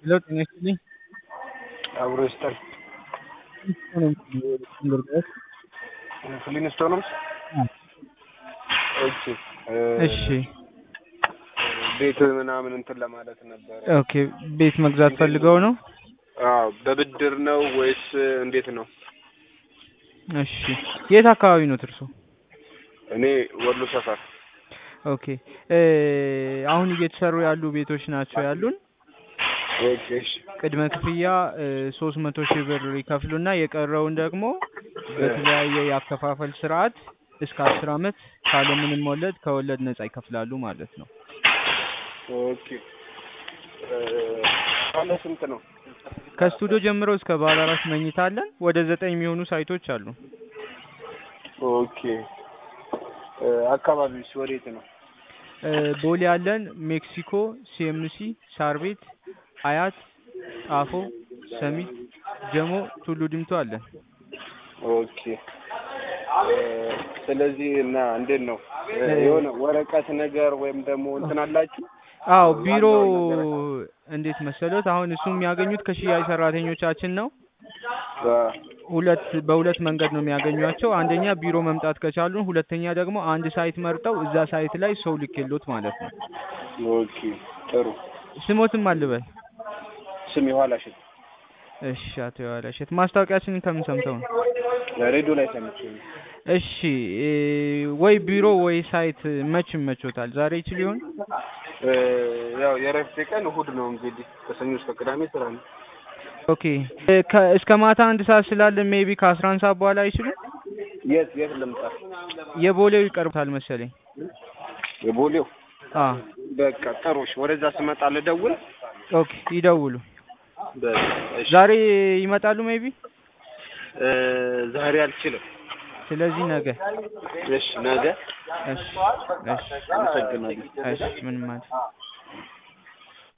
ሄሎ ጤና ይስጥልኝ። አብሮ ይስጠን። ልርዳዎት? ፍሊንስቶንስ ኦኬ እሺ ቤት ምናምን እንትን ለማለት ነበረ። ኦኬ ቤት መግዛት ፈልገው ነው? አዎ በብድር ነው ወይስ እንዴት ነው? እሺ የት አካባቢ ነው እርሶ? እኔ ወሎ ሰፈር። ኦኬ እ አሁን እየተሰሩ ያሉ ቤቶች ናቸው ያሉን። ኦኬ እሺ ቅድመ ክፍያ ሶስት መቶ ሺህ ብር ይከፍሉና የቀረውን ደግሞ በተለያየ የአከፋፈል ስርዓት እስከ አስር አመት ካለምንም ወለድ ከወለድ ነጻ ይከፍላሉ ማለት ነው። ኦኬ እ ባለ ስንት ነው? ከስቱዲዮ ጀምሮ እስከ ባለ አራት መኝታ አለን። ወደ ዘጠኝ የሚሆኑ ሳይቶች አሉ። ኦኬ እ አካባቢውስ ወዴት ነው? እ ቦሌ አለን፣ ሜክሲኮ፣ ሲኤምሲ፣ ሳር ቤት፣ አያት፣ ጣፎ፣ ሰሚት፣ ጀሞ፣ ቱሉ ዲምቱ አለን። ኦኬ እ ስለዚህ እና እንዴት ነው እ የሆነ ወረቀት ነገር ወይም ደግሞ እንትን አላችሁ? አዎ ቢሮ ያለውን ነገር እንዴት መሰሎት? አሁን እሱ የሚያገኙት ከሽያጭ ሰራተኞቻችን ነው። አ ሁለት በሁለት መንገድ ነው የሚያገኟቸው። አንደኛ ቢሮ መምጣት ከቻሉ፣ ሁለተኛ ደግሞ አንድ ሳይት መርጠው እዛ ሳይት ላይ ሰው ልኬሎት ማለት ነው። ኦኬ ጥሩ ስሞትም አልበል። ስም የኋላሽን እሺ አቶ የዋላሸት ማስታወቂያችንን ከምን ሰምተው ነው? ሬዲዮ ላይ ሰምቼ ነው። እሺ እ ወይ ቢሮ ወይ ሳይት መች ይመቾታል? ዛሬ ይችል ይሆን? እ ያው የእረፍቴ ቀን እሁድ ነው እንግዲህ ከሰኞ እስከ ቅዳሜ ስራ ነው። ኦኬ እ ከ እስከ ማታ አንድ ሰዓት ስላለ ሜቢ ከአስራ አንድ ሰዓት በኋላ አይችሉም? የት የት ልምጣ? የቦሌው ይቀርብታል መሰለኝ። የቦሌው አ በቃ ጥሩ እሺ፣ ወደዛ ስመጣ ልደውል። ኦኬ ይደውሉ። በቃ እሺ። ዛሬ ይመጣሉ ሜቢ። እ ዛሬ አልችልም። ስለዚህ ነገ። እሺ ነገ እሺ እሺ አመሰግናለሁ። እሺ ምንም ማለት